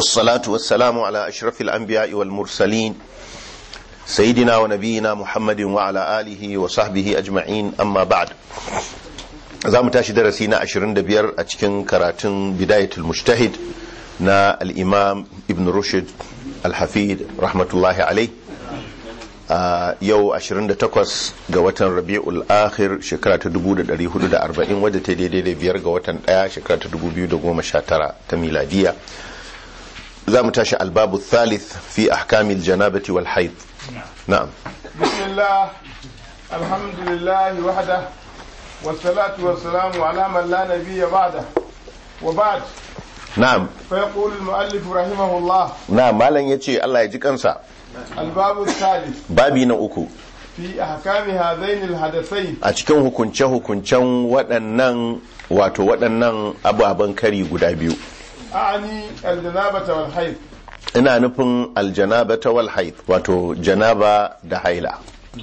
والصلاة والسلام على أشرف الأنبياء والمرسلين سيدنا ونبينا محمد وعلى آله وصحبه أجمعين أما بعد za mu tashi darasi na 25 a cikin karatun bidayatul mujtahid na al-imam ibn rushd al-hafid rahmatullahi alai a yau 28 ga watan rabi'ul akhir shekara ta 1440 wadda ta daidai da biyar ga watan daya shekara ta 2019 ta miladiya za mu tashi albabu thalith fi ahkamil janabati wal haid na'am bismillah alhamdulillah wahda والصلاة والسلام على من لا نبي بعده وبعد na'am فيقول المؤلف رحمه الله na'am malam yace Allah ya ji kansa الباب الثالث babi na uku في أحكام هذين الحدثين a cikin hukunce-hukuncen waɗannan wato waɗannan ababen kari guda biyu أعني الجنابة والحيض ina nufin aljanaba ta wal haid wato janaba da haila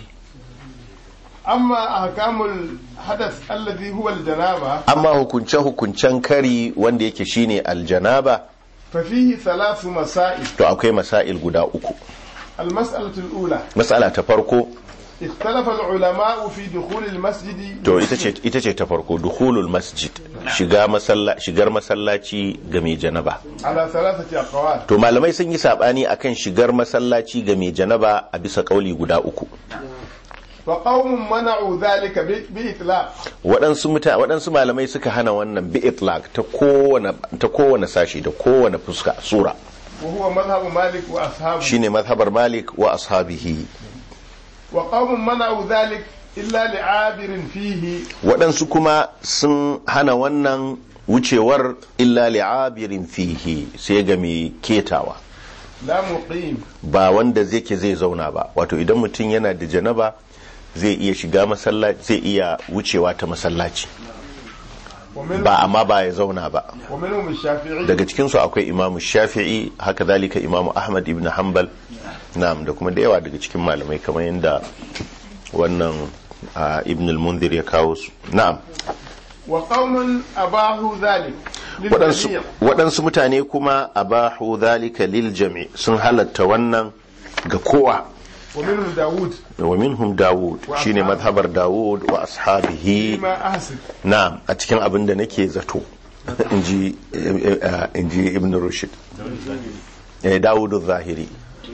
أما أحكام الحدث الذي هو الجنابة amma hukunce-hukuncen kari wanda yake shine aljanaba ففيه ثلاث مسائل to akwai masail guda uku المسألة الأولى matsala ta farko اختلف العلماء في دخول المسجد to ita ce ita ce ta farko dukhulul masjid shiga masalla shigar masallaci ga mai janaba على ثلاثة أقوال to malamai sun yi sabani akan shigar masallaci ga mai janaba a bisa kauli guda uku وقوم منعوا ذلك ب- بإطلاق waɗansu muta waɗansu malamai suka hana wannan bi itlaq ta kowane ta kowane sashi da kowane fuska sura وهو مذهب مالك وأصحابه shine mazhabar malik wa ashabihi وقوم منعوا ذلك إلا لعابر فيه waɗansu kuma sun hana wannan wucewar illa li'abirin fihi sai ga mai ketawa لا مقيم ba wanda zai ke zai zauna ba wato idan mutum yana da janaba zai iya shiga masallaci zai iya wucewa ta masallaci ومنهم, ba amma ba ya zauna ba ومنهم الشافعي daga cikinsu akwai imamu shafi'i haka zalika imamu ahmad ibn hanbal na'am da kuma da yawa daga cikin malamai kamar yadda wannan ah, ibn al-mundir ya kawo su na'am وقوم أباحوا ذلك waɗansu للجميع waɗansu mutane kuma abahu zalika lil jami sun halatta wannan ga kowa ومنهم داود wa minhum dawud Wa shine ashabi. madhabar dawud wa ashabihi فيما أحسن na'am a cikin abin da nake zato inji eh, eh, inji ibn rushd eh dawud zahiri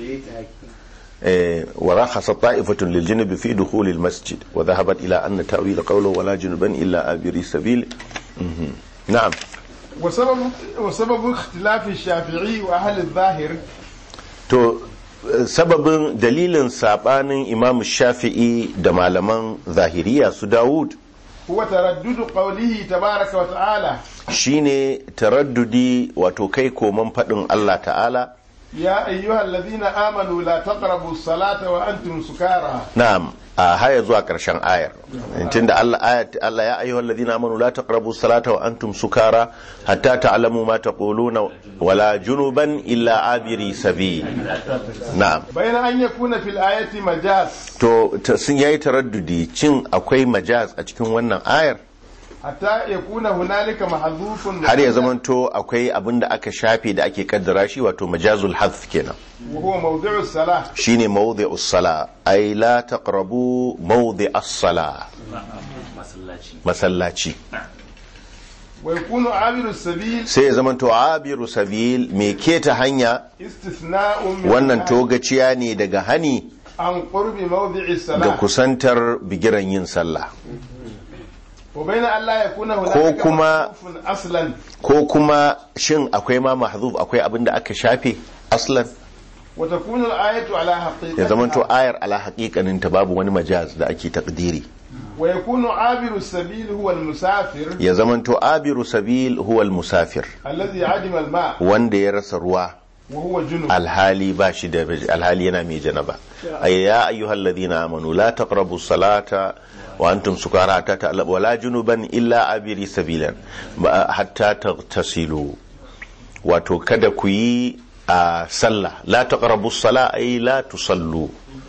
eh wa rakhasa ta'ifatun lil junub fi dukhul al masjid wa dhahabat ila anna ta'wil qawluhu wala junuban illa abiri sabil Mhm. na'am وسبب وسبب اختلاف الشافعي وأهل الظاهر to eh, sababin dalilin sabanin imam shafi'i da malaman zahiriya su dawud هو تردد قوله تبارك وتعالى shine taraddudi wato kai koman faɗin Allah ta'ala يا أيها الذين آمنوا لا تقربوا الصلاة وأنتم سكارى na'am a haya zuwa ƙarshen ayar tunda Allah ayat Allah ya ayyuhal ladina amanu la taqrabu salata wa antum sukara hatta ta'lamu ma taquluna wala junuban illa abiri sabil na'am بين أن يكون في الآية مجاز to ta- sun yayi taraddudi cin akwai majaz a cikin wannan ayar حتى يكون هنالك محذوف har ya zamanto akwai abin da aka shafe da ake kaddara shi wato majazul hadf kenan وهو موضع الصلاة shine mawdi'us sala ay la taqrabu mawdi'as sala masallaci ويكون عابر السبيل sai ya zamanto abiru sabil mai keta hanya استثناء من wannan النهي togaciya ne daga hani عن قرب موضع ga الصلاة kusantar bigiran yin sallah وبين أن لا يكون ko هنالك kuma- محذوف أصلا ko kuma shin akwai ma mahzuf akwai abin da aka shafe aslan وتكون الآية على ya zamanto حقيقتها ayar ala haƙiƙanin ta babu wani majaz da ake takdiri ويكون عابر السبيل هو المسافر ya zamanto abiru sabil huwa musafir الذي عدم الماء wanda ya rasa ruwa وهو جنب alhali ba shi da alhali yana mai janaba ay ya ayyuhal ladina amanu la taqrabu salata wa antum sukara hatta ta'lamu wala junuban illa abiri sabilan ba- hatta tagtasilu wato kada ku yi a sallah la taqrabu sala ay la tusallu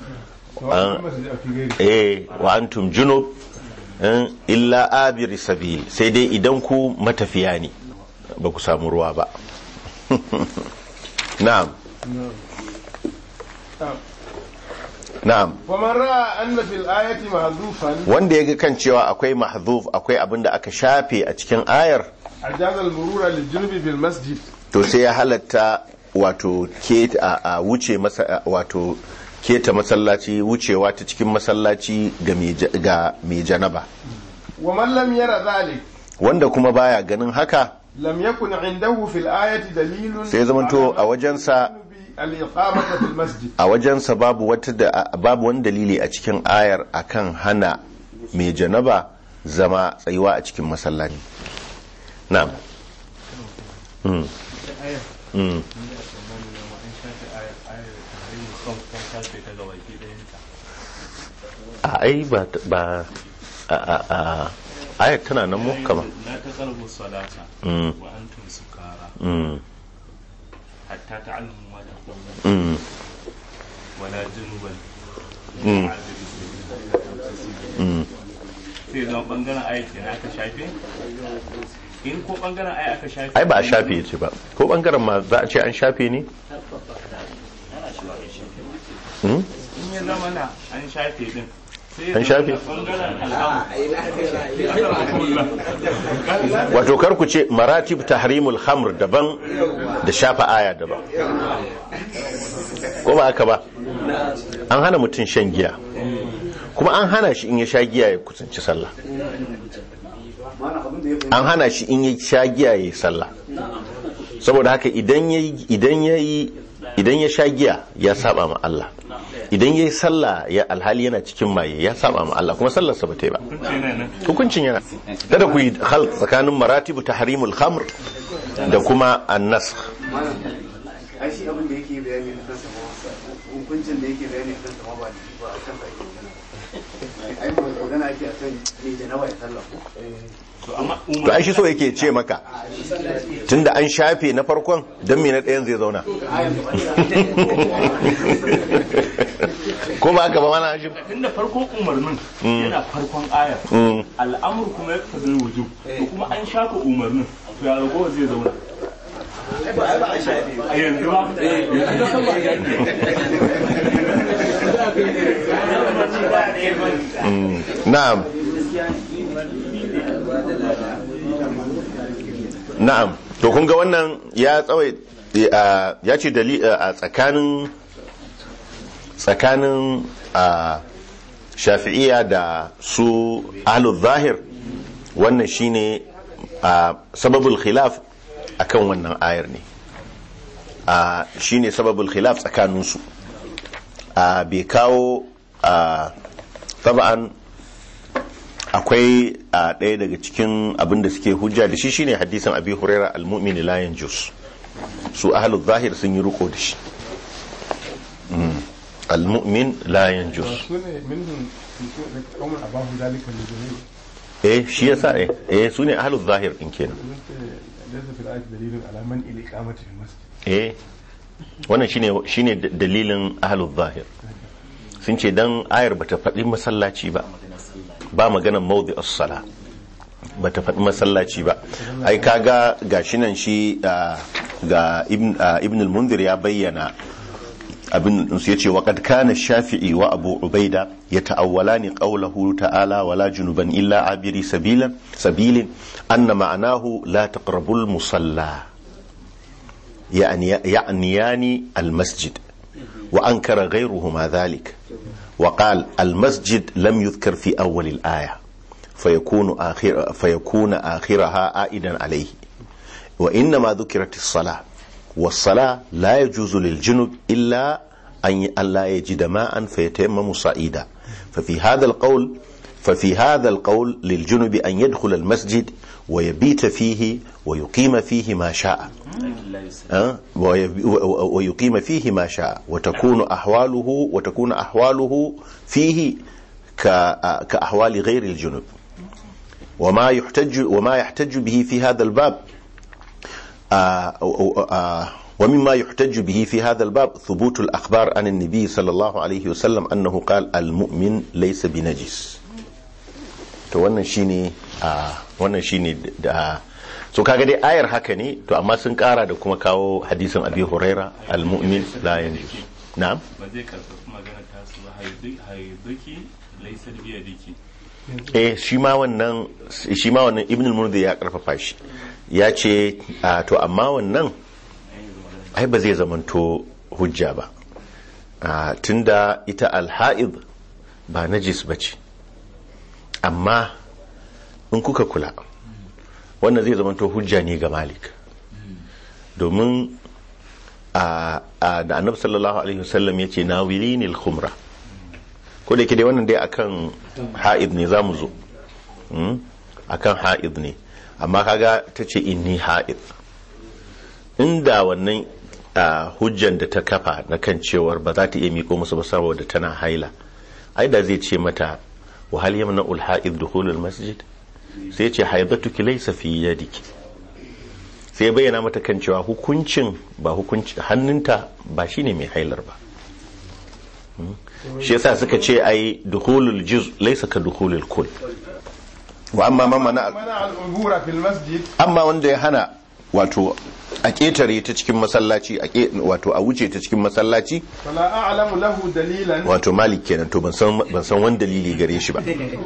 eh wa antum junub eh, illa abiri sabil sai dai idan ku matafiya ne ba ku samu ruwa ba na'am na'am ومن رأى أن في الآية محذوفا wanda ya ga kan cewa akwai mahzuf akwai abin da aka shafe a cikin ayar أجاز المرور للجنب بالمسجد to sai ya halatta wato ke a, a wuce masa wato keta masallaci wucewa ta cikin masallaci ga mai ja- ga mai janaba ومن لم ير ذلك wanda kuma baya ganin haka لم يكن عنده في الآية دليل sai ya zamanto a wajensa الإقامة في المسجد a wajensa babu wata da babu wani dalili a cikin ayar akan hana mai janaba zama tsayuwa a cikin masallaci na'am mm. Mm. a ai ba ba a a a ayar tana nan mu kama لا تقربوا الصلاة Mm. وأنتم سكارى mm. حتى تعلموا ما تقولون mm. ولا جنوبا Mm. عابري سبيل mm. sai zama bangaren aya kenan aka shafe in ko bangaren aya aka shafe ai ba a shafe ce ba ko bangaren ma za a ce an shafe ne Mm? in ya zama na an shafe din sai ya An zama shafe? na bangaren al'amur wato kar ku ce maratib tahrimul khamr daban da shafa aya daban ko ba haka ba an hana mutum shan giya kuma an hana shi in ya sha giya ya kusanci sallah an hana shi in ya sha giya ya yi sallah saboda haka idan ya idan ya idan ya sha giya ya saba ma Allah idan ya yi sallah ya alhali yana cikin maye ya saba ma Allah kuma sallarsa ba ta yi ba hukuncin yana kada ku yi hal tsakanin maratibu tahrimul khamr da kuma annas ai shi abin da yake bayani a kansa ma hukuncin da yake bayani a kansa ma ba ba a kansa ake magana ai ba magana ake akan me janaba ya sallah to amma to ai shi so yake ce maka tunda an shafe na farkon dan me na ɗayan zai zauna ko ba haka ba mana shi tunda farkon umarnin yana farkon ayar Mm. al'amur kuma ya tafi wujub to kuma an shafa umarnin to ya ragowa zai zauna a yanzu ba yanzu da sama ya Mm. na'am na'am to kun ga wannan ya tsawai ya ce dali a tsakanin tsakanin a shafi'iyya da su ahlul zahir wannan shine a sababul khilaf akan wannan ayar ne a shine sababul khilaf tsakaninsu a bai kawo a taba'an akwai a ɗaya daga cikin abin da suke hujja da shi shine hadisin abi huraira al-mu'min la yanjus su ahlul zahir sun yi riko da shi Mm. al-mu'min la yanjus sune minhum qaumun abahu zalika lidunil eh shi yasa eh eh su ne ahlul zahir din kenan laysa fil ayati dalilun ala man ila iqamati fil masjid eh wannan shine shine d- dalilin ahlul zahir sun ce dan ayar bata faɗi masallaci ba ba maganar mawdi as-sala bata faɗi masallaci ba ai kaga gashi nan shi ah, ga ibn ah, ibn al-munzir ya bayyana abin su yace wa qad kana shafi'i wa abu ubaida yata'awwalani qawlahu ta'ala wala junuban illa abiri sabilan sabilin anna ma'anahu la taqrabul musalla يعني يعنيان المسجد وأنكر غيرهما ذلك وقال المسجد لم يذكر في أول الآية فيكون آخر فيكون آخرها عائدا عليه وإنما ذكرت الصلاة والصلاة لا يجوز للجنب إلا أن أن لا يجد ماء فيتيمم صعيدا ففي هذا القول ففي هذا القول للجنب أن يدخل المسجد ويبيت فيه ويقيم فيه ما شاء أه؟ وي- و- ويقيم فيه ما شاء وتكون أحواله وتكون أحواله فيه ك- كأحوال غير الجنب وما يحتج وما يحتج به في هذا الباب آه، آه، آه، ومما يحتج به في هذا الباب ثبوت الأخبار عن النبي صلى الله عليه وسلم أنه قال المؤمن ليس بنجس to wannan shine a wannan shine da so kaga dai ayar haka ne to amma sun kara da kuma kawo hadisin abi huraira al-mu'min la yanjus na'am ba zai karfafi magana ta su ba haiduki laisar biya diki eh shi ma wannan shi ma wannan ibn al-mundhir ya karfafa shi ya ce a, to amma wannan ai ba zai zamanto hujja ba a, tunda ita al-ha'id ba najis bace amma in kuka kula wannan zai zamanto hujja ne ga malik domin a a- da annabi sallallahu alaihi wasallam ya ce nawilinil khumra ko da yake dai wannan dai akan ha'id ne za mu zo Mm? akan ha'id ne amma kaga ta ce inni ha'id inda wannan ah, hujjan da ta kafa na kan cewar ba za ta iya miko musu ba saboda tana haila ai da zai ce mata wa hal yamna ul ha'id dukhulul masjid sai ce haidatuki laysa fi yadiki sai bayyana mata kan cewa hukuncin ba hukunci hannunta ba shine mai hailar ba shi yasa suka ce ai dukhulul juz laysa ka dukhulul kull wa amma man mana منع العبور في المسجد amma wanda ya hana wato a ketare ta cikin masallaci a ke- wato a wuce ta cikin masallaci فلا أعلم له دليلا wato malik kenan to ban san ban san wani dalili gare shi ba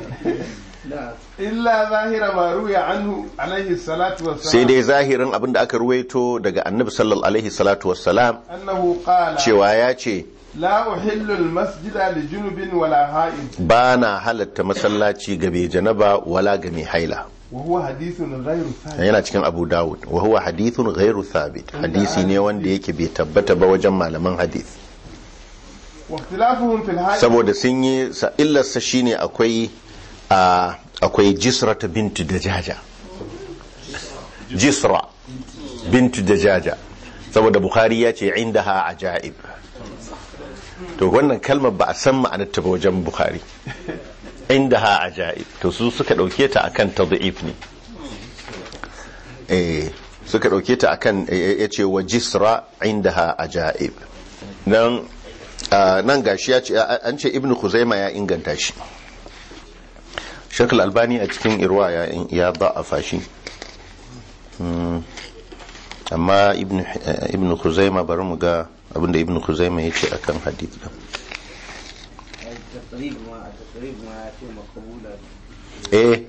إلا ظاهر ما روي عنه عليه الصلاة sai والسلام dai zahirin abin da aka ruwaito daga annabi sallallahu alaihi salatu wassalam أنه قال cewa ya ce لا أحل المسجد لجنب ولا حائض ba na halatta masallaci ga mai janaba wala ga mai haila وهو حديث غير ثابت yana cikin abu dawud wa huwa hadithun ghairu thabit hadisi ne wanda yake bai tabbata ba wajen malaman hadith واختلافهم في الحائض saboda sun yi sa- illarsa shine akwai a akwai jisra ta bintu dajaja jisra bintu dajaja saboda bukhari ya ce indaha ajaib to wannan kalmar ba a san ma'anarta ba wajen bukhari indaha ajaib to su suka dauke ta akan tad'if ne eh suka dauke ta akan ya ce wa jisra indaha ajaib nan ah, nan gashi ya ce a- an ce ibnu khuzaima ya inganta shi shekul albani a cikin irwa ya ya da'afa shi Hmm. amma ibnu eh, ibnu khuzaima bari mu ga abinda ibnu khuzaima ya ce akan hadith din التقريب ما التقريب ما في مقبولة eh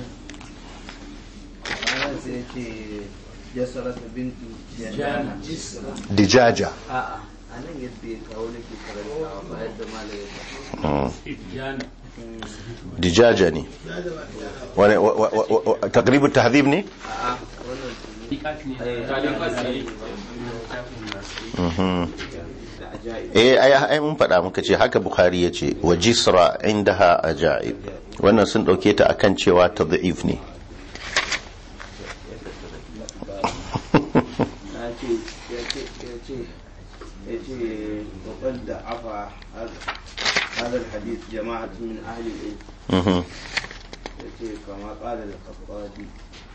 أنا سيتي جسرة بنت جنانة dijaja آه أنا يدي كونك كرنتا فهد ما لي Hmm. dijaja ne wani wa- wa- wa- wa- taqribu tahdhib ne آه Mhm. العجائب eh ai ai mun faɗa muka ce haka bukhari ya ce wa jisra indaha ajaib wannan sun ɗauke ta akan cewa tad'if ne يأتي يأتي يأتي يأتي وقد ضعف هذا هذا الحديث جماعة من أهل العلم Mhm. يأتي كما قال الخطابي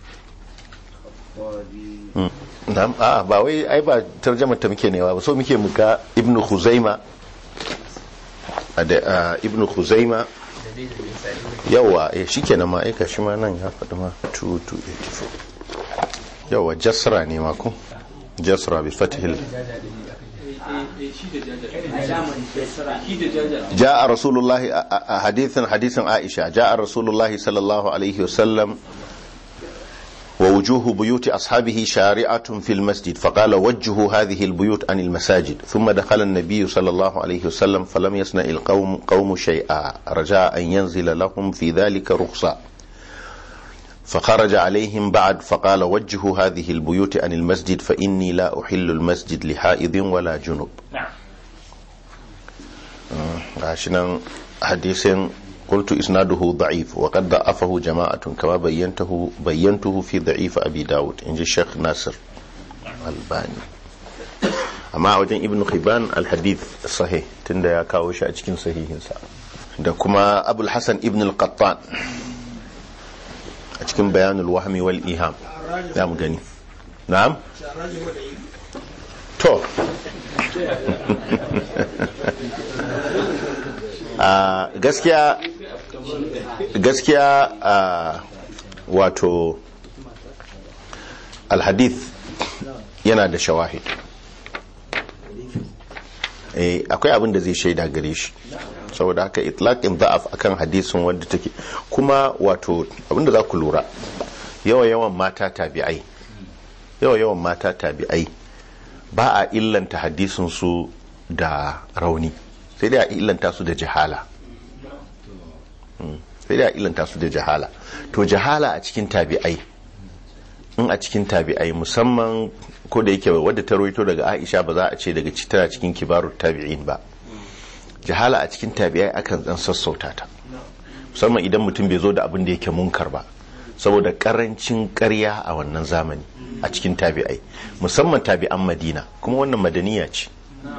الخطابي Na'am, a ba wai ai ba tarjamar ta muke newa ba so muke muka ibnu khuzaima a da a, ibnu khuzaima yawa eh shikenan ma aika shi ma nan ya faɗi ma 2284 yawa jasra ne ma ko jasra bi fathil جاء رسول الله حديث حديث عائشة جاء رسول الله صلى الله عليه وسلم ووجوه بيوت أصحابه شارعة في المسجد فقال وجهوا هذه البيوت عن المساجد ثم دخل النبي صلى الله عليه وسلم فلم يصنع القوم قوم شيئا رجاء أن ينزل لهم في ذلك رخصة فخرج عليهم بعد فقال وجهوا هذه البيوت عن المسجد فإني لا أحل المسجد لحائض ولا جنب عشان حديث قلت إسناده ضعيف وقد ضعفه جماعة كما بينته بينته في ضعيف أبي داود إن الشيخ ناصر الباني amma a wajen ibn khiban alhadith sahih tunda ya kawo shi a cikin sahihinsa da kuma abul hasan ibn al-qattan a cikin bayanul wahmi wal iham za mu gani na'am to a gaskiya gaskiya a wato alhadith yana da shawahid eh akwai abin da zai shaida gare shi saboda haka itlaqin da'af akan hadisin wanda take kuma wato abinda za ku lura yawa yawan mata tabi'ai yawa yawan mata tabi'ai ba a illanta hadisin su da rauni sai dai a illanta su da jahala Mm, sai dai a illanta su da jahala to jahala a cikin tabi'ai in a cikin tabi'ai musamman ko da yake wadda ta rawaito daga Aisha ba za a ce daga tana cikin kibarut tabi'in ba jahala a cikin tabi'ai akan dan sassauta ta musamman idan mutum bai zo da abin da yake munkar ba saboda karancin ƙarya a wannan zamani a cikin tabi'ai musamman tabi'an madina kuma wannan madaniya ce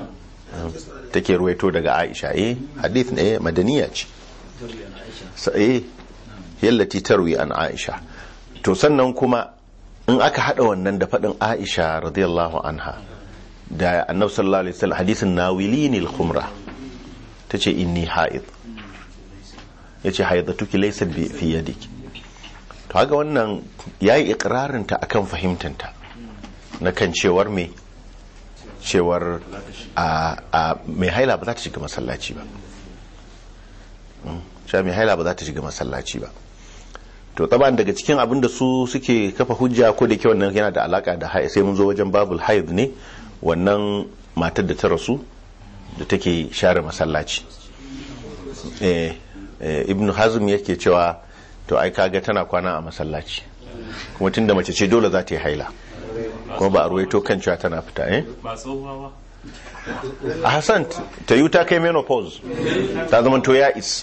take ruwaito daga aisha eh hadith ne madaniya ce Sa- eh yallati tarwi an aisha to sannan kuma in aka hada wannan da faɗin aisha radiyallahu anha da annabi sallallahu alaihi wasallam hadisin nawilini al-khumra tace inni haid yace haidatuki laysa bi fi yadiki to haka wannan yayi ikrarin ta akan fahimtanta na kan cewar me cewar a a mai haila ba za ta shiga masallaci ba Mm, cewa mai haila ba za ta shiga masallaci ba to taban daga cikin abin da su suke kafa hujja ko da ke wannan yana da alaka da haid sai mun zo wajen babul haid ne wannan matar da ta rasu da take share masallaci eh, eh, ibn hazm yake cewa to ai kaga tana kwana a masallaci kuma tunda mace ce dole za ta yi haila kuma ba a ruwaito kan cewa tana fita eh ba tsohuwa ba a hassan ta yi ta kai menopause ta zama to ya is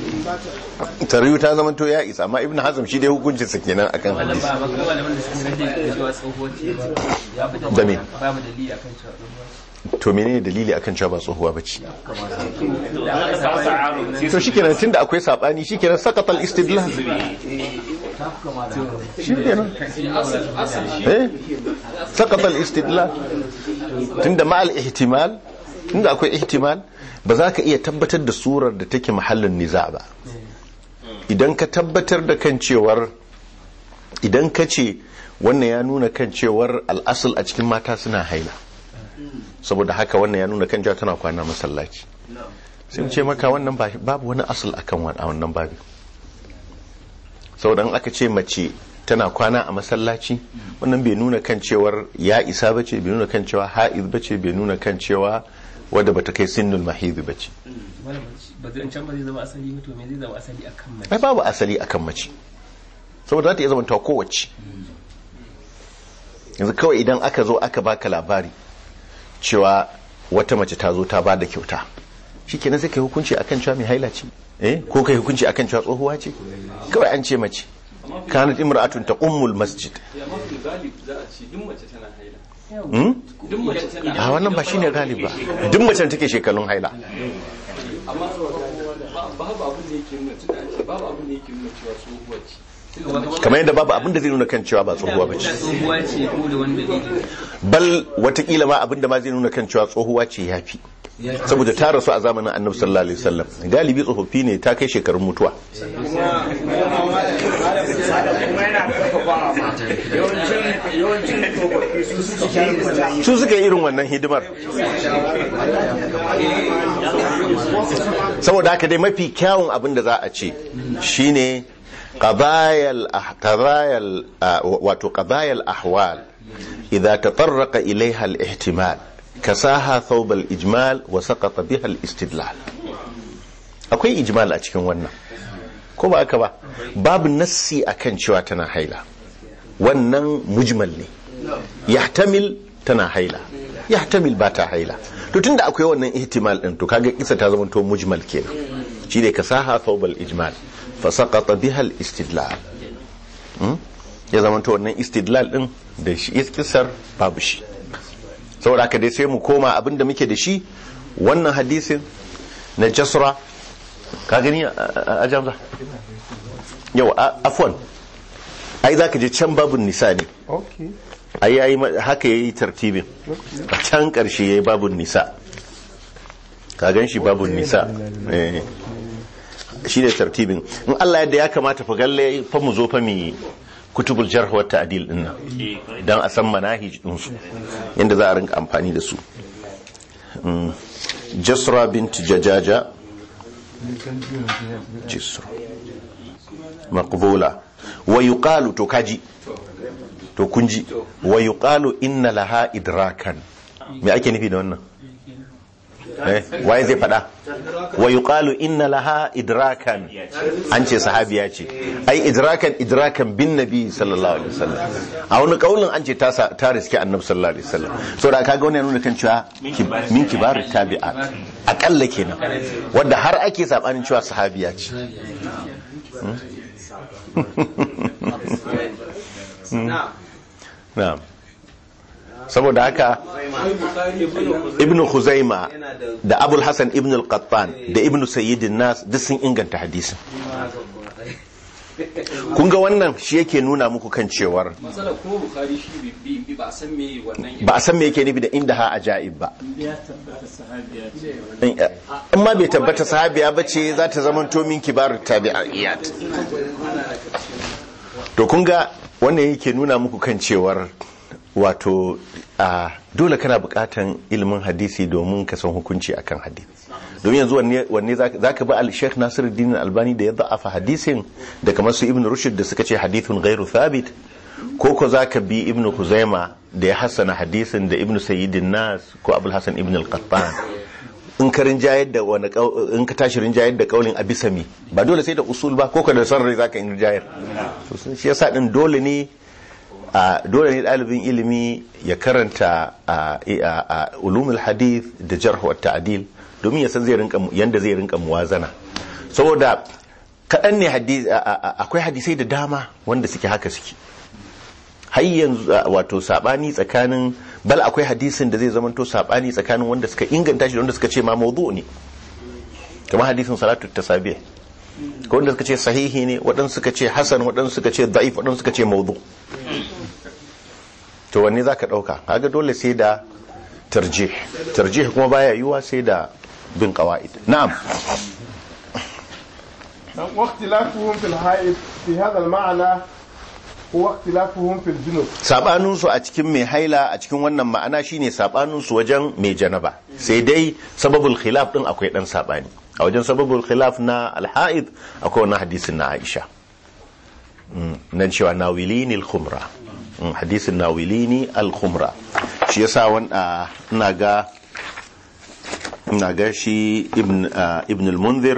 ta riyu ta zama to ya is amma ibn hazm shi dai hukuncin sa kenan akan wannan hadisi ba ba kuma malaman da suka rage da zuwa tsohuwar ce ba ya fi Da me? babu dalili akan cewa tsohuwar to menene dalili akan cewa ba tsohuwa bace da aka saba to shikenan tunda akwai sabani shikenan saqatal istidlal shikenan eh saqatal istidlal tunda ma'al ihtimal tunda akwai ihtimal ba za ka iya tabbatar da surar da take mahallin niza ba idan ka tabbatar da kan cewar idan ka ce wannan ya nuna kan cewar al'asul a cikin mata suna haila saboda haka wannan ya nuna kan cewa tana kwana masallaci sai mu ce maka wannan ba- babu wani asul akan wa- a wannan babi saboda in aka ce mace tana kwana a masallaci wannan bai nuna kan cewar ya isa bace bai nuna kan cewa ha'iz bace bai nuna kan cewa wadda bata kai sinnul mahid bace ba zai can ba zai zama asali ba to me zai zama asali akan mace ai babu asali akan mace saboda za ta iya zama ta kowace yanzu kawai idan aka zo aka baka labari cewa wata mace ta zo ta ba da kyauta shi kenan sai kai hukunci akan cewa mai haila ce eh ko kai hukunci akan cewa tsohuwa ce kawai an ce mace kanat imra'atun taqummul masjid ya mafi galib za a ce duk mace tana haila hmm? duk mace tana a wannan ba shine galib ba duk macen take shekarun haila amma ba- babu abin da yake nuna tunda an ce babu abin da yake nuna cewa tsohuwa ce kamar yadda babu abin da zai nuna kan cewa ba tsohuwa ba ce tsohuwa ce ko da wani dalili bal watakila ma abin da ma zai nuna kan cewa tsohuwa ce ya fi saboda ta rasu a zamanin annabi sallallahu alaihi wasallam galibi tsofaffi ne ta kai shekarun mutuwa su suka yi irin wannan hidimar saboda haka dai mafi kyawun abin da za a ce shine qadayal ah- qadayal ah, wato qadayal ahwal idza tatarraqa ilaiha al-ihtimal kasaha thawb al-ijmal wa saqata biha al-istidlal akwai ijmal a cikin wannan ko ba aka ba babu nassi akan cewa tana haila wannan mujmal ne yahtamil tana haila yahtamil ba ta haila to tunda akwai wannan ihtimal din to kaga kisa ta zama to mujmal kenan shine kasaha thawb al-ijmal fa saqata biha al-istidlal Hmm? ya zama to wannan istidlal din da shi kisar babu shi saboda haka dai sai mu koma abinda muke da shi wannan hadisin na jasra ka gani a- a a jamza yau a- afwan ai za ka je can babun nisa ne okay ai ai ma- haka yayi tartibin a can karshe yayi babun nisa ka gan shi babun nisa eh shi ne tartibin in Allah yadda ya kamata fa galle fa mu zo fa mi kutubul jarh wa ta'dil din nan dan a san manahij din su yanda za a rinka amfani da su Mm. jasra bint jajaja jisra maqbula wa yuqalu to kaji to kunji wa yuqalu inna laha idrakan me ake nufi da wannan eh waye zai fada wa yuqalu inna laha idrakan an ce sahabiya ce ai idrakan idrakan bin nabi sallallahu alaihi wasallam a wani kaulin an ce ta sa- ta riske annabi sallallahu alaihi wasallam so da kaga wannan ya nuna kan cewa ki- min kibarut tabi'at akalla kenan wanda har ake sabanin cewa sahabiya ce na'am saboda haka ibn Khuzaima da Abul Hassan ibn al-Qattan da ibn Sayyidin Nas duk sun inganta hadisin kun ga wannan shi yake nuna muku kan cewar matsalar kuma bukari shi bi- bi bi- ba a san me wannan ba a san me yake nufi da inda ha ajaib ba ya tabbata sahabiya ce in in ma bai tabbata sahabiya ba ce za ta zama to min kibarut tabi'iyat to kun ga wannan yake nuna muku kan cewar wato a dole kana bukatan ilimin hadisi domin ka san hukunci akan hadisi domin yanzu wanne wanne za ka bi al-Sheikh Nasiruddin Albani da ya da'afa hadisin da kamar su Ibn Rushd da suka ce hadithun ghairu thabit ko ko za ka bi Ibn Khuzaima da ya hassana hadisin da Ibn Sayyidin Nas ko Abul Hasan Ibn al-Qattan in ka rinjayar da wani kau- in ka tashi rinjayar da kaulin abisami ba dole sai da usul ba ko ka da son rai zaka yi rinjayar to sun- shi yasa din dole ne a dole ne ɗalibin ilimi ya karanta a a- a ulumul hadith da jarh wa ta'dil domin ya san zai rinka yanda zai rinka muwazana saboda kaɗan ne hadisi akwai hadisai da dama wanda suke haka suke har yanzu a, wato sabani tsakanin bal akwai hadisin da zai zamanto sabani tsakanin wanda suka inganta shi da wanda suka ce ma mawdu ne kamar hadisin salatu tasabih ko wanda suka ce sahihi ne waɗansu suka ce hasan waɗansu suka ce da'if waɗansu suka ce mawdu to wanne zaka ɗauka kaga dole sai da tarjih tarjih kuma baya yiwuwa sai da bin qawaid na'am واختلافهم في الحائط في هذا المعنى هو اختلافهم في الجنوب sabanin su a cikin mai haila a cikin wannan ma'ana shine sabanin su wajen mai janaba sai dai sababul khilaf din akwai dan sabani a wajen sababul khilaf na al-haid akwai wannan hadisin na Aisha Mm, nan cewa nawilini al-khumra Mm, hadisin nawilini al-khumra shi yasa wanda ina ga ina ga shi ibn ah, ibn al-munzir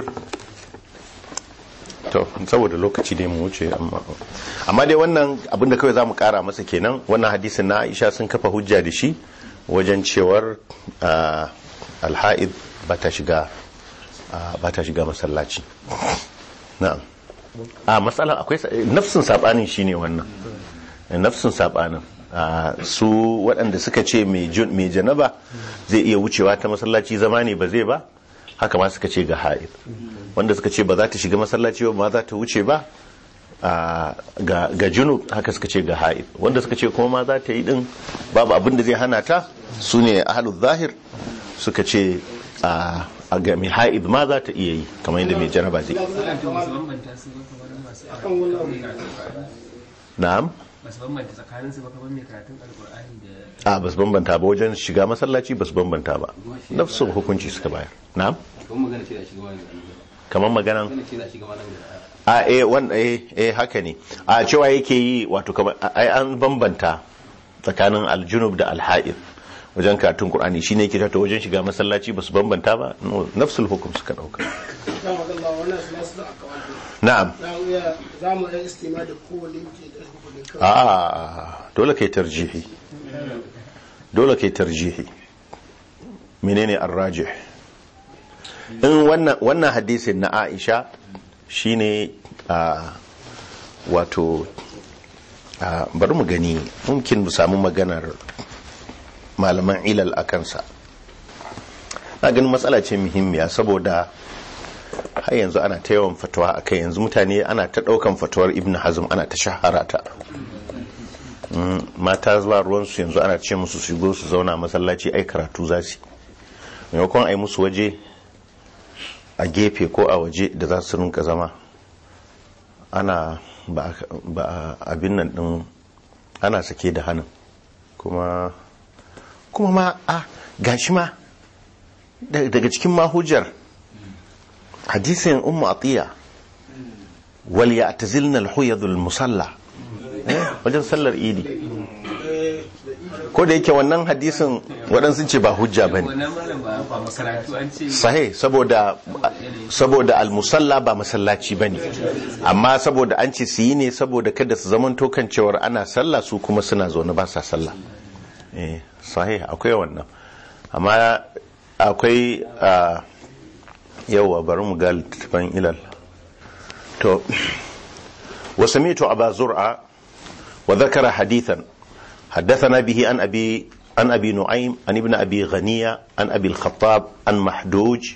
to saboda lokaci dai mu wuce amma amma dai wannan abinda kawai zamu kara masa kenan wannan hadisin na Aisha sun kafa hujja da shi wajen cewar ah, al-haid ba ta shiga ah, ba ta shiga masallaci na'am a matsalan akwai sa- nafsin sabanin shine wannan nafsin sabanin Ah, su waɗanda suka ce mai jun- mai janaba zai iya wucewa ta masallaci zama ne ba zai ba haka ma suka ce ga haid wanda suka ce ba za ta shiga masallaci ba ba za ta wuce ba ah, ga ga junub haka suka ce ga haid wanda suka ce kuma ma za ta yi din babu abin da zai hana ta su ne ahlul zahir suka ce a a ga mai haid ma za ta iya yi kamar yadda mai janaba zai Wato ba su bambanta su ba kamar masu na'am ba su bambanta tsakanin su ba kamar mai karatun alkur'ani da a ba su bambanta ba wajen shiga masallaci ba su bambanta ba nafsun hukunci suka bayar na'am kuma magana ce da shiga wani kamar maganan magana ce da shiga wani a eh wan eh eh haka ne a cewa yake yi wato kamar ai an bambanta tsakanin aljunub da alha'id wajen karatun qur'ani shine yake ta wajen shiga masallaci ba su bambanta ba No, nafsul hukum suka dauka na'am za mu ɗan istima da kowane ke da hukumin kawai a dole kai tarjihi dole kai tarjihi menene arrajih in wannan wannan hadisin na Aisha shine a wato a bari mu gani mumkin mu samu maganar malaman ilal a kansa na ganin matsala ce muhimmiya saboda har yanzu ana ta yawan fatawa a kai yanzu mutane ana ta ɗaukan fatawar ibn hazm ana ta shahara ta Mm, mata zuwa ruwansu yanzu ana ce musu su shigo su zauna masallaci ai karatu za su yi. maimakon a yi musu waje a gefe ko a waje da za su rinka zama ana ba ba abin nan din ana sake da hannun kuma kuma ma a gashi ma da- daga cikin mahujar hadisin ummu atiya wal ya'tazilna al-huyadul musalla eh, wajen sallar idi ko da yake wannan hadisin waɗansu ce ba hujja bane wannan malam ba ba makaratu an ce sahi saboda saboda almusalla ba masallaci bane amma saboda an ce su yi ne saboda kada su zaman tokan cewar ana sallah su kuma suna zaune ba sa sallah eh sahi akwai wannan amma akwai a yawa bari mu ga littattafan ilal to وسمعت أبا زرعة وذكر حديثا حدثنا به عن أبي عن أبي نعيم عن ابن أبي غنية عن أبي الخطاب عن محدوج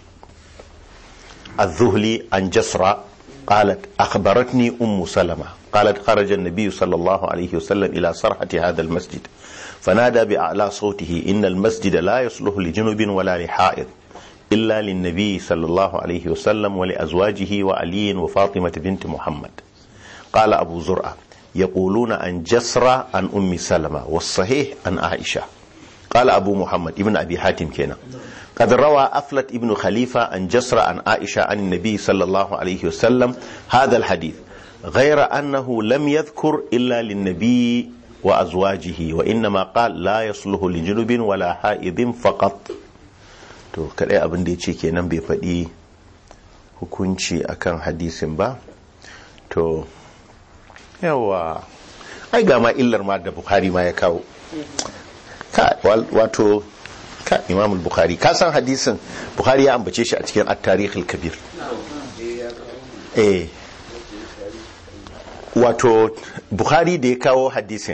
الذهلي عن جسرة قالت أخبرتني أم سلمة قالت خرج النبي صلى الله عليه وسلم إلى صرحة هذا المسجد فنادى بأعلى صوته إن المسجد لا يصلح لجنب ولا لحائض إلا للنبي صلى الله عليه وسلم ولأزواجه وعلي وفاطمة بنت محمد قال أبو زرعة يقولون عن جسرة عن أم سلمة والصحيح عن عائشة قال أبو محمد ابن أبي حاتم كنا قد روى أفلت ابن خليفة عن جسرة عن عائشة عن النبي صلى الله عليه وسلم هذا الحديث غير أنه لم يذكر إلا للنبي وأزواجه وإنما قال لا يصلح لجنب ولا حائض فقط to kadai abin da ya ce kenan bai faɗi hukunci akan hadisin ba to yawa ai ga ma illar ma da bukhari ma ya kawo ka wal- wato ka imam bukhari ka san hadisin bukhari ya ambace shi a cikin at-tarikh al-kabir eh wato bukhari da ya kawo hadisin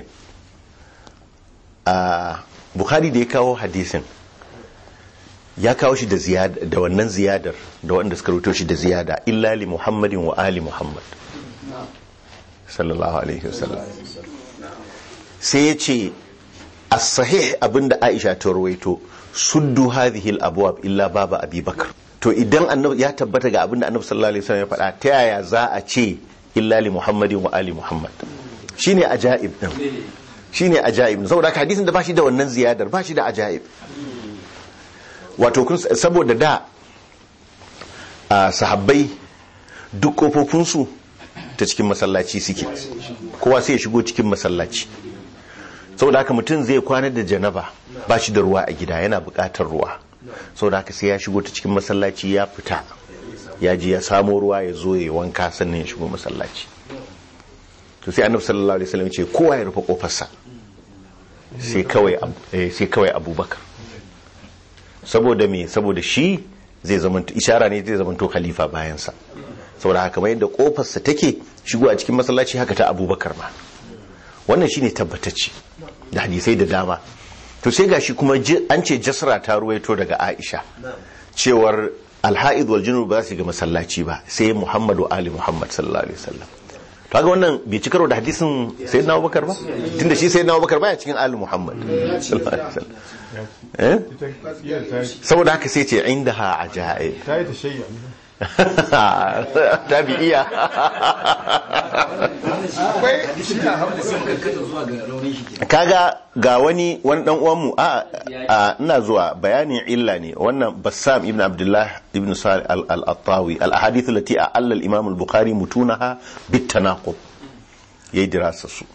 a bukhari da ya kawo hadisin ya kawo shi da ziyada da wannan ziyadar da wanda suka rubuto shi da ziyada illa li muhammadin wa ali muhammad sallallahu alaihi wasallam sai ya ce as-sahih abinda aisha ta rawaito suddu hadhihi al-abwab illa baba abubakar to idan annabi ya tabbata ga abinda annabi sallallahu alaihi wasallam ya faɗa ta yaya za a ce illa li muhammadin wa ali muhammad shine ajaib din shine ajaib din saboda haka hadisin da bashi da wannan ziyadar bashi da ajaib wato kun saboda da a sahabbai duk kofofinsu ta cikin masallaci suke kowa sai ya shigo cikin masallaci saboda haka mutum zai kwana da janaba ba shi da ruwa a gida yana buƙatar ruwa saboda haka sai ya shigo ta cikin masallaci ya fita ya je ya samo ruwa ya zo ya wanka sannan ya shigo masallaci to sai annabi sallallahu alaihi wasallam ya ce kowa ya rufe kofarsa sai kawai Ab- eh, sai kawai abubakar saboda me saboda shi zai zama ishara ne zai zama to khalifa bayansa saboda haka mai yadda kofarsa take shigo a cikin masallaci haka ta abubakar ma wannan shine tabbatacce da hadisai da dama to sai gashi kuma ji- an ce jasra ta ruwaito daga aisha cewar alha'id wal junub ba za su ga masallaci ba sai muhammadu ali muhammad sallallahu alaihi wasallam to ga wannan bai ci karo da hadisin sayyidina abubakar ba tunda shi sayyidina abubakar baya cikin ali muhammad sallallahu alaihi wasallam eh ita iya ta yi saboda haka sai ce inda ha ajaib ta yi ta shayya tabi'iya akwai shi na haɓu kaga ga wani wani dan uwanmu a a ina zuwa bayanin illa ne wannan bassam ibn abdullah ibn salih al-attawi al-ahadith allati a'alla al-imam al-bukhari mutunaha bit tanaqub yayi dirasa su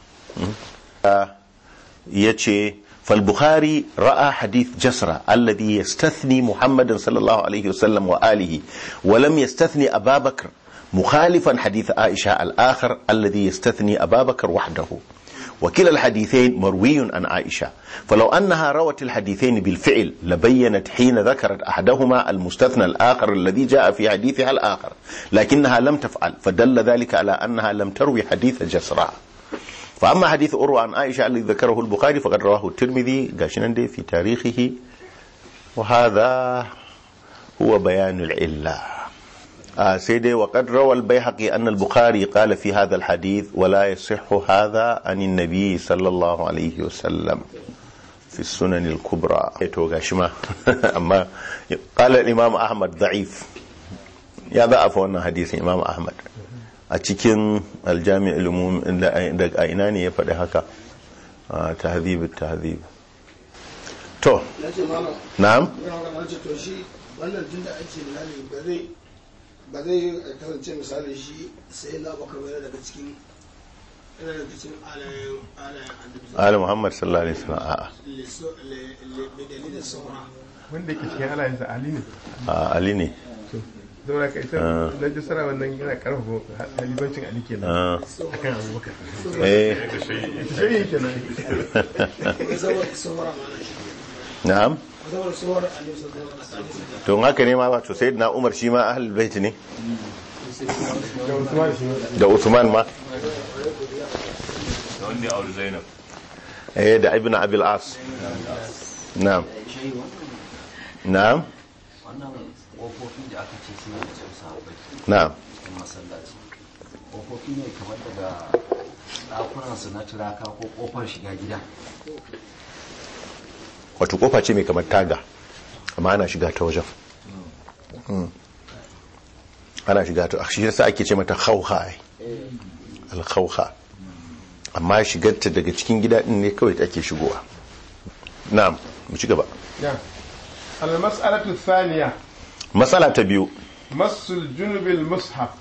yace فالبخاري رأى حديث جسرة الذي يستثني محمد صلى الله عليه وسلم وآله ولم يستثني أبا بكر مخالفا حديث عائشة الآخر الذي يستثني أبا بكر وحده وكلا الحديثين مروي عن عائشة فلو أنها روت الحديثين بالفعل لبينت حين ذكرت أحدهما المستثنى الآخر الذي جاء في حديثها الآخر لكنها لم تفعل فدل ذلك على أنها لم تروي حديث جسرة فأما حديث أروى عن عائشة الذي ذكره البخاري فقد رواه الترمذي قاشنا في تاريخه وهذا هو بيان العلة آه سيدي وقد روى البيهقي أن البخاري قال في هذا الحديث ولا يصح هذا عن النبي صلى الله عليه وسلم في السنن الكبرى توغاشما أما قال الإمام أحمد ضعيف يا ضعف وانا حديث الإمام أحمد a cikin aljami'ul umum da a ina ne ya faɗi haka a tahdhib tahdhib to na ce malam na'am yana magana ce to shi wannan tun da ake misali ba zai ba zai kasance misali shi sai na baka bayar daga cikin yana daga cikin alayen alayen annabi ali muhammad sallallahu alaihi wasallam a'a liso le le bi dalilin saura wanda ke cikin alayensa ali ne a ali ne saboda ka ita Ah. na ji sara wannan yana karfafa halibancin ali kenan Ah, akan abubakar eh shi kenan ko saboda saura ma na shi na'am ko saboda saura annabi sallallahu alaihi wasallam to in haka ne ma wato sayyidina umar shi ma ahlul bait ne da usman shi da usman ma da wanda ya auri zainab eh da ibn abil as na'am na'am wannan ƙofofin da aka ce suna da sun sahabbai na'am cikin masallaci ƙofofi ne kamar daga ɗakunansu na turaka ko ƙofar shiga gida wato kofa ce mai kamar taga amma ana shiga ta wajen Mm. ana shiga ta shi yasa ake ce mata khawha ai. al-khawha amma shigarta daga cikin gida din ne kawai ake shigowa na'am mu ci gaba ya al-mas'alatu thaniya matsala ta biyu masul junubil mushaf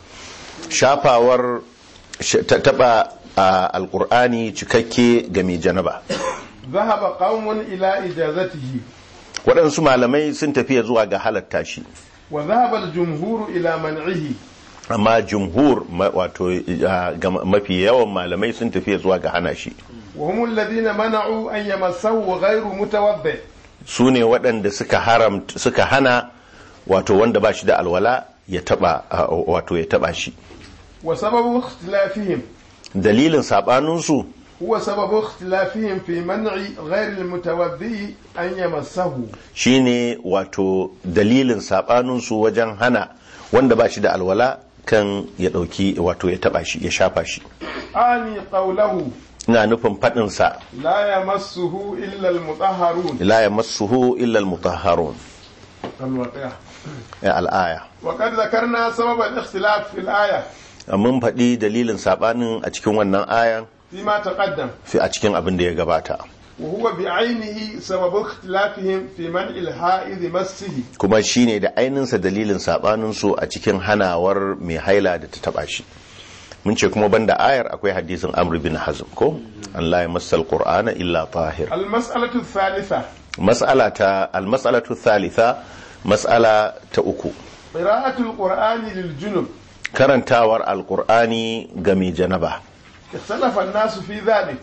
shafawar sh- ta taba a alkur'ani cikakke ga mai janaba ذهب قوم إلى إجازته waɗansu malamai sun tafiya zuwa ga halatta shi وذهب الجمهور إلى منعه amma jumhur ma- wato a, ga mafi yawan malamai sun tafiya zuwa ga hana shi وهم الذين منعوا أن يمسه غير متوضئ su ne waɗanda suka haram suka hana wato wanda ba shi da alwala ya taba a, wato ya taba shi وسبب اختلافهم dalilin sabaninsu هو سبب اختلافهم في منع غير المتوضئ أن يمسه shine wato dalilin sabaninsu wajen hana wanda ba shi da alwala kan ya ɗauki wato ya taba shi ya shafa shi آني قوله ina nufin faɗinsa لا يمسه إلا المطهرون la yamassuhu illa almutahharun الواقع ya al'aya وقد ذكرنا سبب الاختلاف في الآية mun faɗi dalilin sabanin a cikin wannan ayan فيما تقدم fi a cikin abin da ya gabata وهو بعينه سبب اختلافهم في منع الحائض مسه kuma shine da ainihinsa dalilin sabaninsu a cikin hanawar mai haila da ta taba shi mun ce kuma banda ayar akwai hadisin amr bin hazm ko Allah ya masal qur'ana illa tahir المسألة الثالثة mas'ala ta al-mas'alatu thalitha mas'ala ta uku قراءة القرآن للجنب karantawar alqur'ani ga mai janaba اختلف الناس في ذلك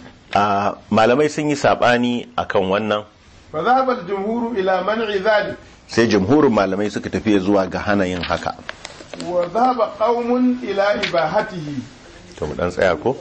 a malamai sun yi sabani akan wannan فذهب الجمهور إلى منع ذلك sai jamhurin malamai suka tafi zuwa ga hana yin haka وذهب قوم إلى إباحته to mu dan tsaya ko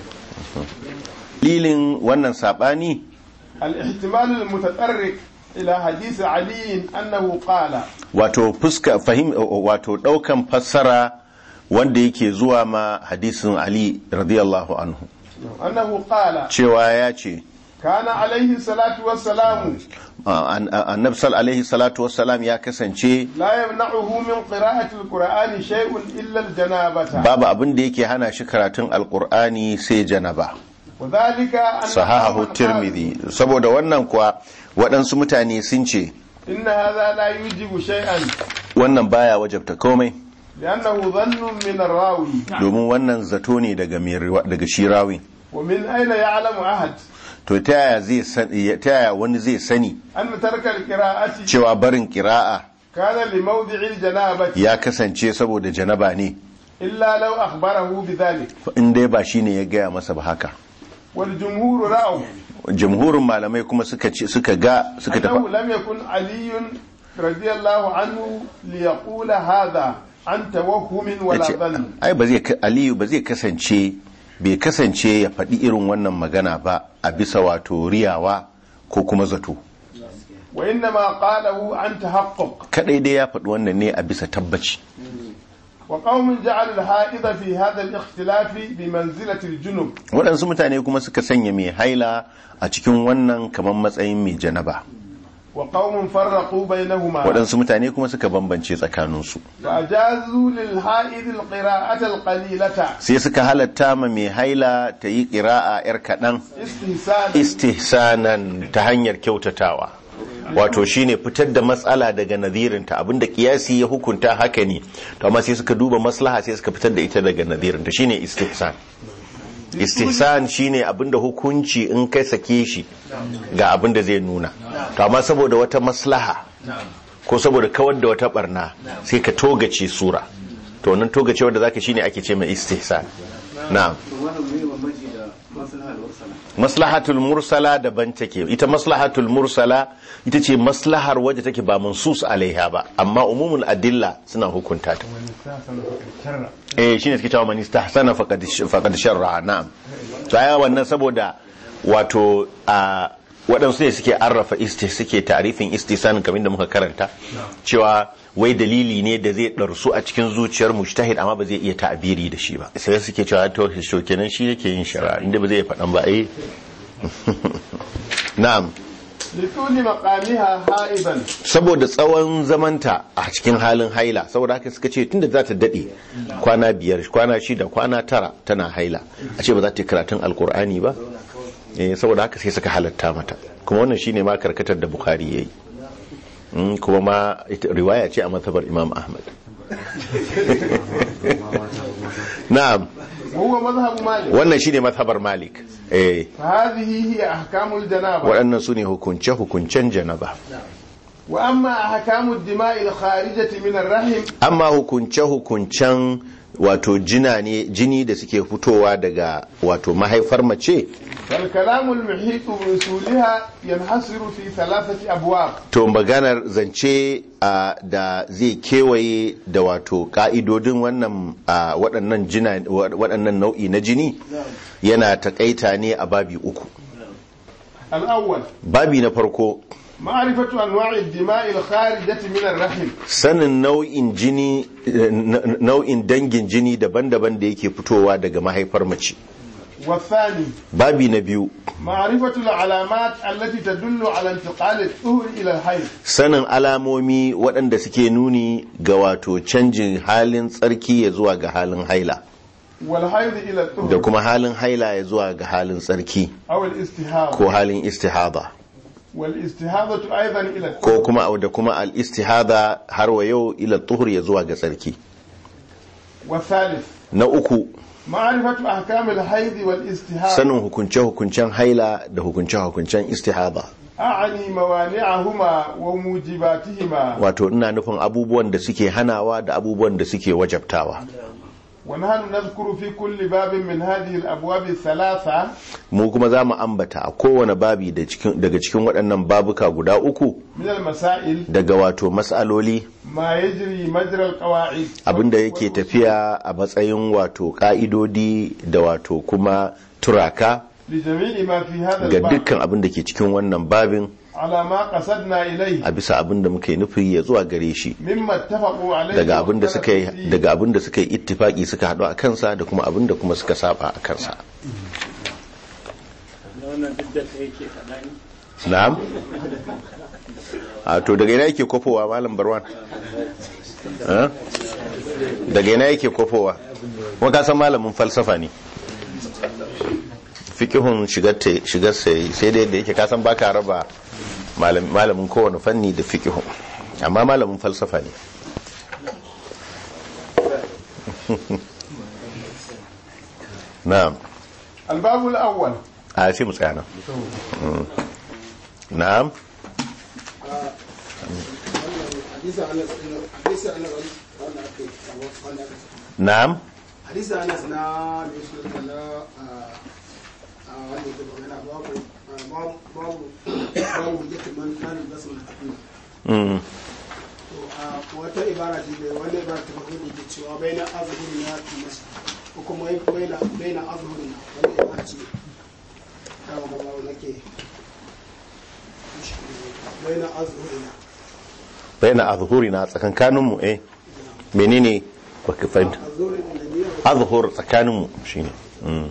dalilin wannan sabani الاحتمال المتطرق إلى حديث علي أنه قال wato fuska fahim wato daukan fassara wanda yake zuwa ma hadisin Ali radiyallahu anhu أنه قال cewa ya ce كان عليه الصلاة والسلام annabi sal alaihi salatu wassalam ya kasance لا يمنعه من قراءة القرآن شيء إلا الجنابة babu abin da yake hana shi karatun alkur'ani sai janaba وذلك أن sahahu قوماً قالوا tirmidhi saboda wannan kuwa waɗansu mutane sun ce إن هذا لا يوجب شيئا wannan baya wajabta komai لأنه ظن من الراوي domin wannan zato ne daga mai riwa- daga shi rawi ومن أين يعلم أحد to ta yaya zai san- ta yaya wani zai sani أن ترك القراءة cewa barin kira'a كان لموضع الجنابة ya kasance saboda janaba ne إلا لو أخبره بذلك in dai ba shine ya gaya masa ba haka والجمهور رأوا jamhurin malamai kuma suka ce suka ga suka أنه tafi لم يكن علي رضي الله عنه ليقول هذا عن توهم ولا yace ظن ai ba zai ka- aliyu ba zai kasance bai kasance ya faɗi irin wannan magana ba a bisa wato riyawa ko kuma zato وإنما قاله عن تحقق kadai dai ya faɗi wannan ne a bisa tabbaci وقوم جعلوا الحائض في هذا الاختلاف بمنزلة الجنب waɗansu mutane kuma suka sanya mai haila a cikin wannan kamar matsayin mai janaba وقوم فرقوا بينهما waɗansu mutane kuma suka bambance tsakaninsu فأجازوا للحائض القراءة القليلة sai suka halatta ma mai haila ta yi ƙira'a 'yar kaɗan استهسانا istihsanan ta hanyar kyautatawa wato shine fitar da matsala daga nazirinta abinda kiyasi ya hukunta haka ne to amma sai suka duba maslaha sai suka fitar da ita daga nazirinta shine istihsan istihsan shine abinda hukunci in kai sake shi ga abinda zai nuna to amma saboda wata maslaha ko saboda kawar da wata barna sai ka togace sura to wannan togace wanda zaka shine ake ce mai istihsan na'am to wannan mai bambanci da maslaha da warsala maslahatul mursala daban take ita maslahatul mursala ita ce maslahar wadda take ba mansus alaiha ba amma umumul adilla suna hukunta ta eh shine suke cewa man istahsana faqad faqad sharra na'am to aya wannan saboda wato a waɗansu ne suke arrafa isti suke tarifin istihsan kamar da muka karanta cewa wai dalili ne da zai ɗarsu a cikin zuciyar mujtahid amma ba zai iya ta'abiri da shi ba sai suke cewa to shi kenan shi yake yin shari'a inda ba zai faɗan ba eh na'am لطول مقامها حائضا saboda tsawon zamanta a cikin halin haila saboda haka suka ce tunda za ta daɗe kwana biyar kwana shida kwana tara tana haila a ce ba za ta yi karatun alkur'ani ba eh saboda haka sai suka halatta mata kuma wannan shine ma karkatar da bukhari yayi Mm, kuma ma ita- riwaya ce a matsabar imam ahmad na'am وهو مذهب مالك wannan shine mazhabar malik eh فهذه هي أحكام الجنابة waɗannan su ne hukunce-hukuncen janaba وأما أحكام الدماء الخارجة من الرحم amma hukunce-hukuncen wato jina ne jini da suke fitowa daga wato mahaifar mace فالكلام المحيط بوصولها ينحصر في ثلاثة أبواب to maganar zance a da zai kewaye da wato ka'idodin wannan a, waɗannan jina waɗannan nau'i na jini yana takaita ne a babi uku الأول babi na farko معرفة أنواع الدماء الخارجة من الرحم sanin nau'in jini eh, n- nau'in dangin jini daban-daban da yake fitowa daga mahaifar mace والثاني babi na biyu معرفة العلامات التي تدل على انتقال الطهر إلى الحيض sanin alamomi waɗanda suke nuni ga wato canjin halin tsarki ya zuwa ga halin haila والحيض إلى da الطهر kuma halin haila ya zuwa ga halin tsarki أو الاستهاضة ko halin istihada والاستهاضة أيضا إلى ko الطهر kuma da kuma al istihada har wa yau ila tuhur ya zuwa ga tsarki والثالث na uku معرفة أحكام الحيض والاستهاضة sanin hukunce-hukuncen haila da hukunce-hukuncen istihada أعني موانعهما وموجباتهما wato ina nufin abubuwan da suke hanawa da abubuwan da suke wajabtawa ونحن نذكر في كل باب من هذه الأبواب الثلاثة mu kuma za mu ambata a kowane babi da cikin- daga cikin waɗannan babuka guda uku من المسائل daga wato matsaloli ما يجري مجرى القواعد abinda yake tafiya a matsayin wato ka'idodi da wato kuma turaka لجميع ما في هذا ga الباب dukkan abin da ke cikin wannan babin على ما قصدنا إليه a bisa abin da muka yi nufi ya zuwa gare shi مما اتفقوا عليه daga abin da suka yi واختلفوا فيه. daga abin da suka yi ittifaki suka haɗu a kansa da kuma abin da kuma suka saba a kansa na'am a to daga ina yake kofowa malam barwan Eh? daga ina yake kofowa kuma ka san malamin falsafa ne fikihun shigar ta- shigar sai sai dai da yake ka san baka raba malam- malamin kowane fanni da fikihun amma malamin falsafa ne na'am الباب الأول a sai mu tsaya nan Mm. na'am hadisa anas hadisa anas wanda aka yi wanda aka yi na'am hadisa anas na da su da na a wanda ke magana babu babu babu babu yake man kan da su na Mm. to a wata ibara ce da wanda ibara ta farko da ke cewa baina azhuri na tumas ko kuma baina baina azhuri na wanda ibara ce ta magana wanda ke baina azhuri na bayan azhurina tsakankaninmu eh menene baka fahimta azhuri da niyyar azhur tsakaninmu shine mm.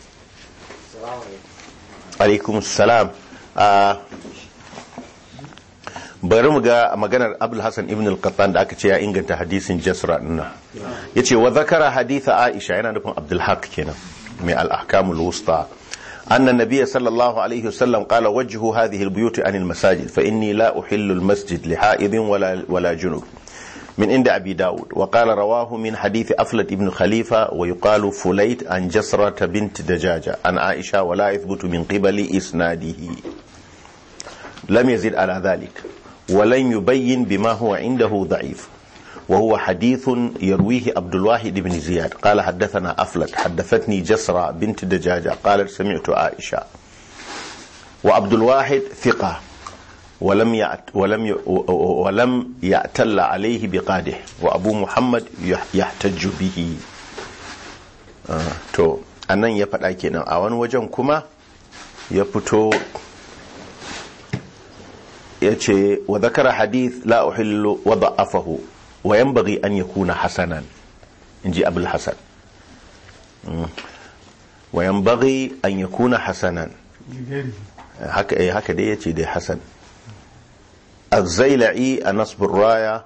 alaikum salam a bari mu ga maganar abul hasan ibn al-qattan da aka ce ya inganta hadisin jasra dinnan yace wa zakara haditha aisha yana nufin abdul haq kenan mai al-ahkamul wusta أن النبي صلى الله عليه وسلم قال وجهوا هذه البيوت عن المساجد فإني لا أحل المسجد لحائض ولا, ولا جنوب من عند أبي داود وقال رواه من حديث أفلت ابن خليفة ويقال فليت عن جسرة بنت دجاجة عن عائشة ولا يثبت من قبل إسناده لم يزد على ذلك ولن يبين بما هو عنده ضعيف وهو حديث يرويه عبد الواحد بن زياد قال حدثنا أفلت حدثتني جسرة بنت دجاجة قالت سمعت عائشة وعبد الواحد ثقة ولم يعت ولم ي ولم يعتل عليه بقاده وأبو محمد يحتج به آه تو anan ya faɗa kenan a wani wajen kuma ya fito ya ce wa zakara hadith la uhillu wa da'afahu wa yanbaghi an yakuna hasanan inji abul hasan wa yanbaghi an yakuna hasanan haka eh haka dai yace dai hasan az-zailai an-nasb ar-raya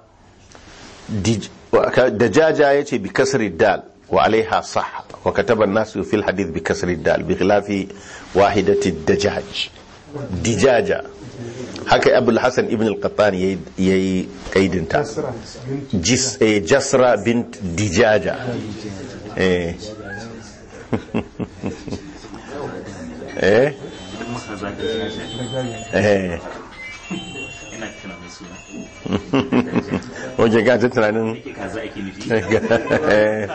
dajaja yace bi kasri dal wa alaiha sah wa kataba an-nas fi al-hadith bi kasri dal bi khilafi wahidati ad-dajaj dijaja haka abul hasan ibn al-qattan yayi kaidinta jis eh, jasra bint dijaja eh eh eh ina tuna mai suna wajen gajin tunanin yake kaza ake nufi eh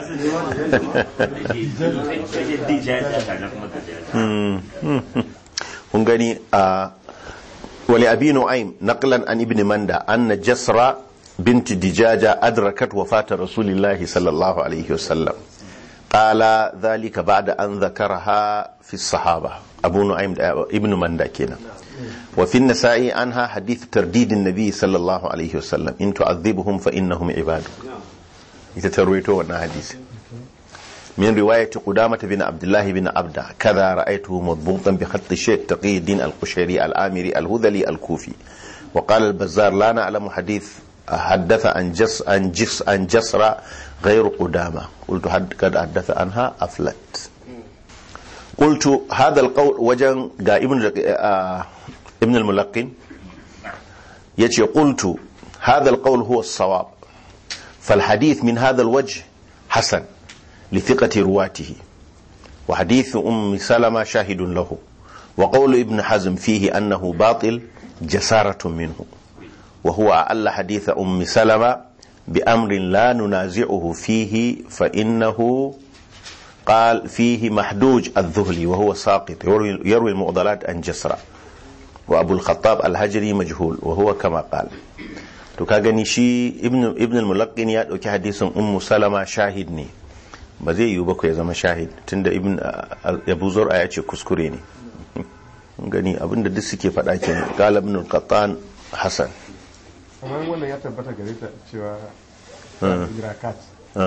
dija ya kaza kuma gajiya kun gani a wali abi nu'aym naqlan an ibn manda anna jasra bint dijaja adrakat wafata rasulillahi sallallahu alaihi wasallam qala dhalika ba'da an dhakaraha fi sahaba abu nu'aym ibn manda kenan wa fi an-nasa'i anha hadith tardid an-nabi sallallahu alaihi wasallam in tu'adhibhum fa innahum ibaduk ita tarwaito wannan hadisi من رواية قدامة بن عبد الله بن عبدة كذا رأيته مضبوطا بخط الشيخ تقي الدين القشيري الآمري الهذلي الكوفي وقال البزار لا نعلم حديث حدث عن جس عن جس عن جسرة غير قدامة قلت حد قد حدث عنها أفلت قلت هذا القول وجن ابن آه ابن الملقن يجي قلت هذا القول هو الصواب فالحديث من هذا الوجه حسن لثقة رواته وحديث أم سلمة شاهد له وقول ابن حزم فيه أنه باطل جسارة منه وهو أعل حديث أم سلمة بأمر لا ننازعه فيه فإنه قال فيه محدوج الذهلي وهو ساقط يروي, يروي المعضلات عن جسرة وأبو الخطاب الهجري مجهول وهو كما قال to ka gani shi ibn ibn al-mulaqqin ya dauki hadisin ummu salama shahid ne ba zai yiwu ba ku ya zama shahid tunda ibn abu zur'a ya ce kuskure ne gani abinda duk suke faɗa ke qala ibn al-qattan hasan amma wannan ya tabbata gare ta cewa idrakat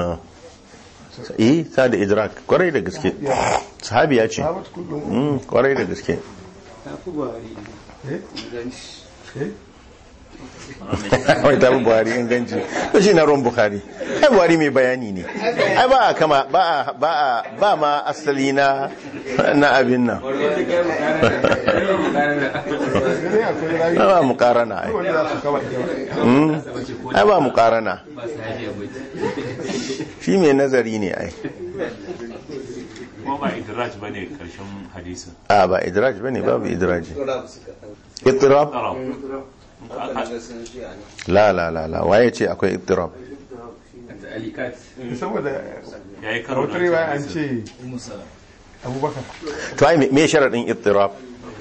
eh ta da idrak kwarai da gaske sahabi ya ce sahabat kullum Mm, kwarai da gaske ta fi buhari eh inganci eh wai ta fi buhari inganci to shi na ruwan buhari ai buhari mai bayani ne ai ba a kama ba a ba a ba ma asali na na abin nan ne akwai rayu ba mu karana ai wanda za su kama ita Mm, ai ba mu karana ba su haji abu shi mai nazari ne ai kuma ba idraj ba ne karshen hadisin a ba idraj bane babu idraji ittirab Arab. la la la la waye ce akwai ittirab alikat saboda ya yi a karo wata da riwaya an hadisin. ce abubakar to ai me sharadin ittirab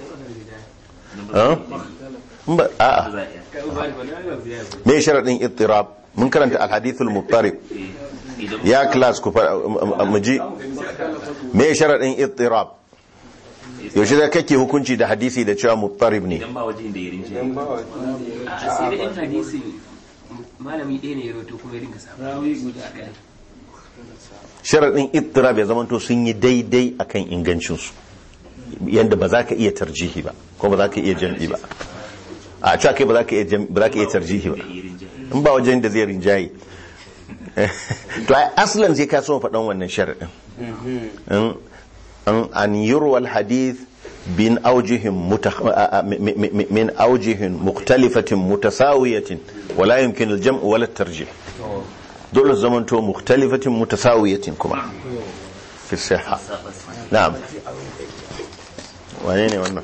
ha In ba a'a me sharadin ittirab mun karanta alhadithul muttarib ya class ku fara mu ji me sharadin ittirab yaushe da kake hukunci da hadisi da cewa muttarib ne idan ba wajen da ya rinje a sai da in hadisi malami ɗaya ne ya roto kuma ya dinga samu rawi guda ɗaya sharadin ittirab ya zamanto sun yi daidai akan ingancinsu yadda ba za ka iya tarjihi ba ko ba za ka iya jam'i ba a cewa kai ba za ka iya jam- ba za ka iya tarjihi ba in ba wajen da zai rinjaye to ai aslan sai ka so faɗan wannan sharaɗin in an an yurwa alhadith bin aujihin mutakh- a- a- mi- mi- mi- min aujihin mukhtalifatin mutasawiyatin wala yumkin aljam' wala tarjih dole su zamanto mukhtalifatin mutasawiyatin kuma fi sihha na'am wane ne wannan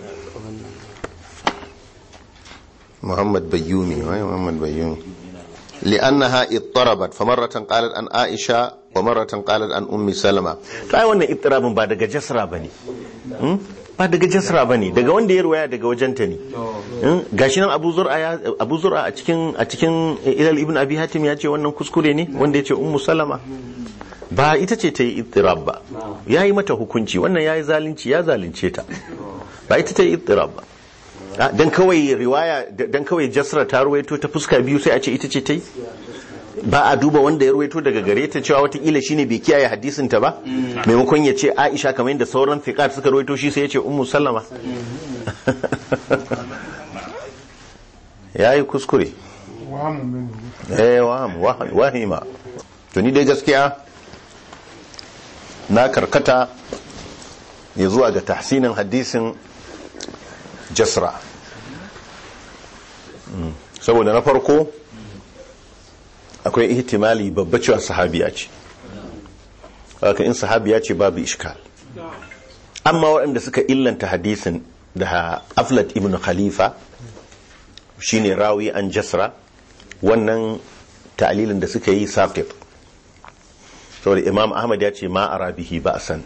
محمد بيومي وين محمد بيومي لأنها اضطربت فمرة قالت عن عائشة ومرة قالت عن أم سلمة تو أي wannan اضطرابin ba daga jasra bane Hmm? ba daga jasra bane daga wanda ya ruwaya daga wajenta ne Hmm? gashi nan Abu Zur'a ya Abu Zur'a a cikin a cikin Ilal ibn Abi Hatim ya ce wannan kuskure ne wanda ya ce Ummu Salama ba ita ce ta yi ittirab ba ya yi mata hukunci wannan ya yi zalunci ya zalunce ta ba ita ta yi ittirab ba Ah, dan kawai riwaya dan kawai jasra ta ruwaito ta fuska biyu sai a ce ita ce ta yi ba a duba wanda ya ruwaito daga gare ta cewa watakila shine bai kiyaye hadisin ta ba maimakon ya ce aisha kamar yadda sauran fiqat suka ruwaito shi sai ya ce ummu sallama yayi kuskure wahamun min eh waham wah- wahima to ni dai gaskiya na karkata ya zuwa ga tahsinin hadisin jasra Mm. saboda na farko akwai ihtimali babba cewa sahabiya ce haka in sahabiya ce babu ishkal amma waɗanda suka illanta hadisin da aflat ibn khalifa shine rawi an jasra wannan ta'lilin da suka yi saqit saboda imam ahmad ya ce ma arabihi ba san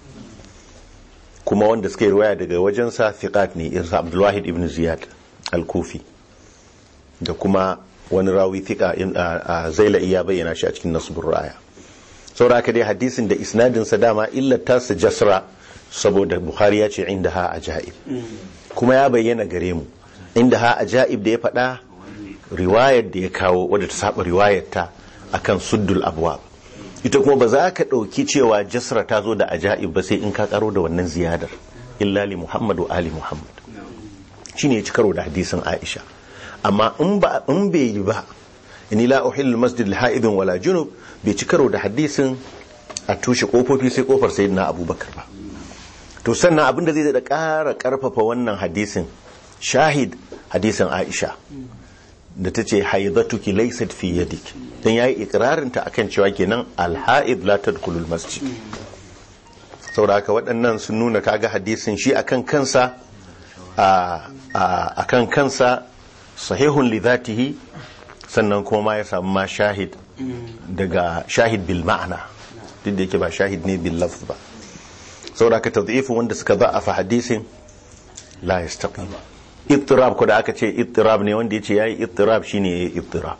kuma wanda suka yi riwaya daga wajensa thiqat ne irin abdulwahid ibn ziyad al-kufi da kuma wani rawi thiqa in- a a zailai ya bayyana shi a cikin nasbur raya saboda haka dai hadisin da isnadin sa dama illata su jasra saboda bukhari ya ce inda ha ajaib kuma ya bayyana gare mu inda ha ajaib da ya faɗa riwayar da ya kawo wadda ta saba riwayar ta akan suddul abwab ita kuma ba za ka ɗauki cewa jasra ta zo da ajaib ba sai in ka karo da wannan ziyadar illa li muhammad wa ali muhammad shine ya ci karo da hadisin aisha amma in ba in bai yi ba inni la uhillu masjid al wala junub bai ci karo da hadisin a tushe kofofi sai kofar sayyidina abubakar ba to sannan abin da zai da ƙara ƙarfafa wannan hadisin shahid hadisin aisha da ta ce haidatuki laysat fi yadik dan yayi ikrarin ta akan cewa kenan alhaid la tadkhulul masjid saboda haka waɗannan sun nuna kaga hadisin shi akan kansa a akan kansa sahihun li dhatihi sannan kuma ma ya samu ma shahid daga shahid bil ma'ana duk da yake ba shahid ne bil lafz ba saboda ka tadhifu wanda suka za'afa hadisin la yastaqim ittirab ko da aka ce ittirab ne wanda yace yayi ittirab shine yayi ittirab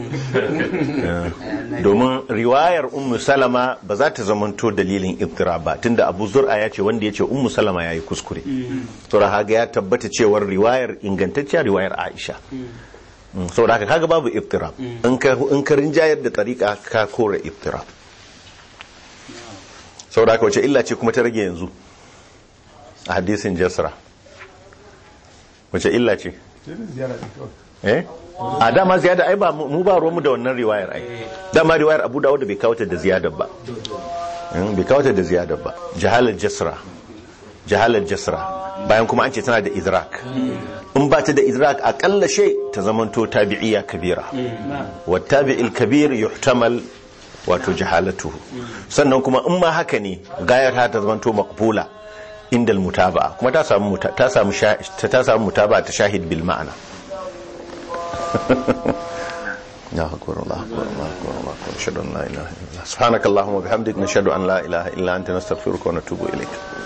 domin riwayar ummu salama ba za ta zamanto dalilin ittirab ba tunda abu zur'a ya ce wanda yace ummu salama yayi kuskure to haga ya tabbata cewar riwayar ingantacciya riwayar aisha saboda haka kaga babu ittirab in ka in ka rinjayar da tariqa ka kore ittirab saboda haka wace illa ce kuma ta rage yanzu a hadisin jasra wace illa ce ziyara da kawai eh a dama ziyada ai ba mu ba ruwanmu da wannan riwayar ai dama riwayar abu dawud bai kawo ta da ziyadar ba Mm, bai kawo ta da ziyadar ba jahalar jasra jahalar jasra bayan kuma an ce tana da idrak in ba ta da idrak akalla shay ta zamanto tabi'iyya kabira wa tabi'il kabir yuhtamal wato jahalatuhu sannan kuma in ma haka ne gayar ta zamanto maqbula inda mutaba'a kuma ta samu muta- ta samu sha- ta samu mutaba'a ta shahid bil ma'ana الله أكبر الله أكبر الله أكبر الله أكبر أشهد أن لا إله إلا الله سبحانك اللهم وبحمدك نشهد أن لا إله إلا أنت نستغفرك ونتوب إليك